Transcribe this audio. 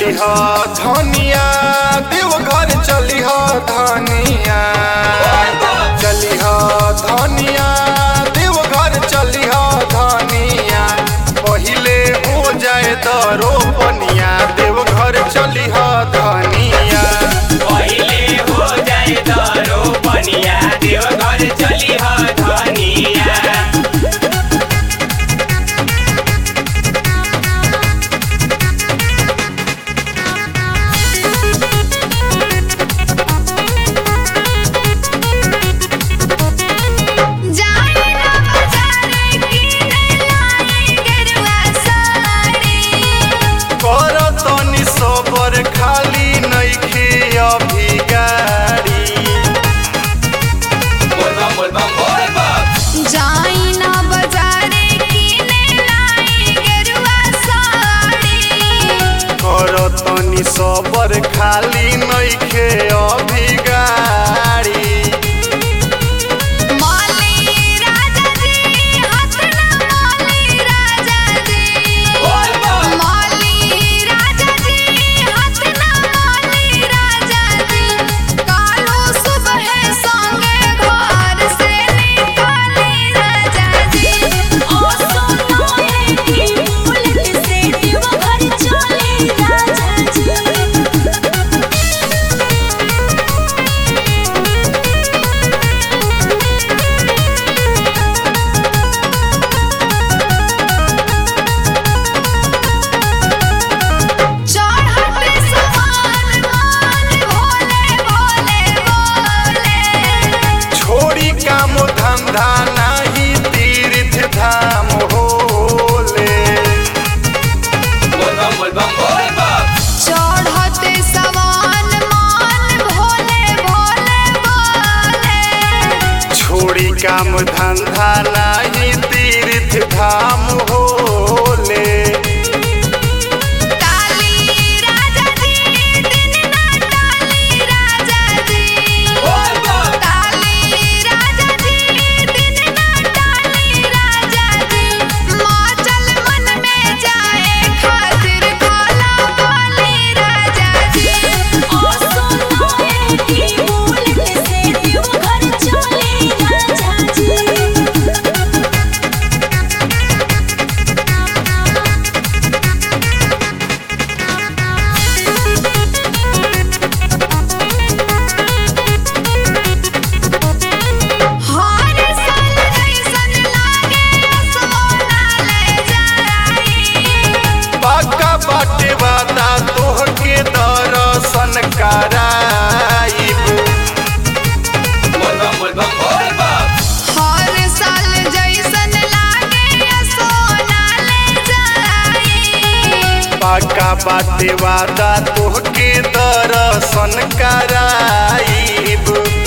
चली ह धनिया देवघर चली ह धनिया चली ह धनिया देवघर चली ह धनिया पहिले हो जाए दरो पनिया देवघर चली ह धनिया पहिले हो जाए दरो पनिया देवघर चली ह धनिया जाई ना बाजारे किने लाई गेरुआ साड़ी कर तनी सबर खाली नइखे अभी गाड़ी बोल बम बोल बम बोल बम जाई ना बाजारे किने लाई गेरुआ साड़ी कर तनी सबर खाली नइखे अभी गाड़ी माली राजा जी हाथ ना माली राजा जी बोल बम माली राजा जी हाथ ना माली राजा जी कालो सुबह संगे घर से निकाली राजा जी ओ सोना है कि बुलेट से देवघर चले राजा जी चढ़ते समान मान भोले भोले भोले छोड़ी काम धंधा नाही तीर्थ धाम होले बोल बम बोल बम बोल बम चढ़ते समान मान भोले भोले भोले छोड़ी काम धंधा नाही तीर्थ धाम होले काली राजा जी दिन ना डाली राजा जी बोल बम काली राजा जी दिन ना डाली राजा जी माचल मन में जाए खातिर भोला बोली राजा जी ओ सोना है कि बुलेट से देवघर चले राजा जी हर साल ऐसन लागे सोना ले जाई पक्का बाटे वादा तोहके दर्शन कराइब बोल बम बोल बम बोल बम हर साल जैसन लागे सोना ले जाई पक्का बाटे वादा तोहके दर्शन कराइब